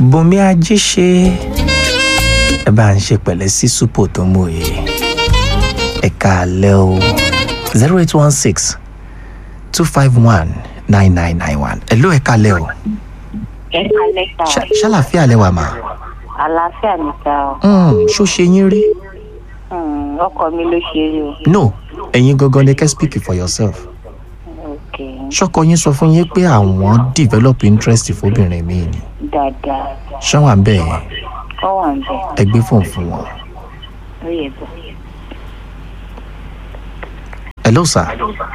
bùnmi ajé ṣe ẹ bá ń ṣe pẹ̀lẹ́ sí súpò tó mú yìí ẹ káalẹ́ o zero eight one six two five one nine nine nine one ẹ ló ẹ káalẹ́ o ẹ kalẹ̀ ta Ṣá- ṣàlàfíà lẹ́wà mà àlàáfíà mi ta ọ Mm, ṣó ṣe yín rí Hmm, ọkọ mi ló ṣe rí o no ẹ̀yin gangan ni kẹ́ speak for yourself ok ṣọkọ yín sọ fún yín pé àwọn develop interest fóbìnrin mi ni dáadáa ṣáwọn àbẹ̀ yẹn ọ wà ń bẹ ẹ gbé fóun fún wọn. ó yẹ bọ. hello sir.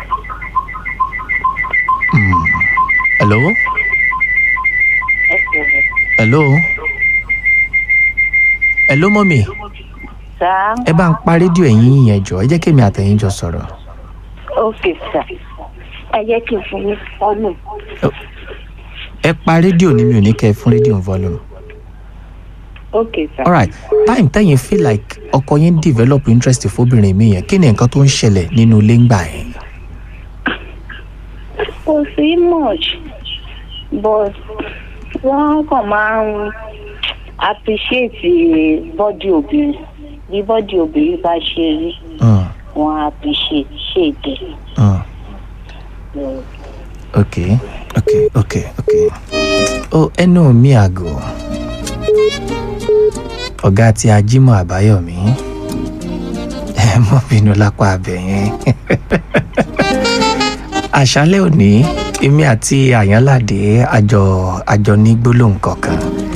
Mm. hello ẹ sọ̀rọ̀ hello hello mọ́mì sá ẹ bá ń pa rédíò ẹ̀yìn yẹn jọ ẹ jẹ́ kí èmi àtẹ̀yìn jọ sọ̀rọ̀. ok sá ẹ jẹ́ kí n fún yín fọ́nù ẹ pa rédíò ni mi ò ní kẹ́ ẹ fún rédíò volume. ok sá alright time tẹ́yìn feel like ọkọ yín develop interest fóbìnrin mi yẹn kí ni nǹkan tó ń ṣẹlẹ̀ nínú ilé ńgbà yẹn. kò sí much but wọ́n kàn máa ń appreciate body obìnrin bí body obìnrin bá ṣe rí Mm, wọ́n appreciate ṣèdè. mm. okay okay okay okay oh ẹnu mi àgọ́ ọ̀gá tí ajímọ̀ àbáyọ̀mí ẹ mọ́ bínú lápá abẹ yẹn àṣálẹ́ òní èmi àti àyànládé àjọ àjọ ní gbólóhùn kọ̀ọ̀kan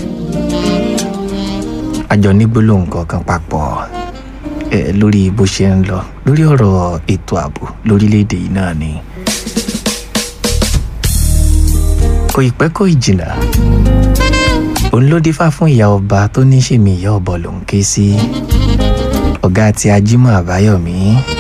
àjọ ní gbólóhùn kọ̀ọ̀kan papọ̀ ẹ lórí bó ṣe ń lọ lórí ọ̀rọ̀ ètò ààbò lórílẹ̀‐èdè yìí náà ni. kò ì pẹ́ kò ì jìnnà òun ló dífá fún ìyá ọba tó ní ṣèmi ìyá ọbọ lòún ké sí ọ̀gá àti ajímọ̀ àbáyọ̀mí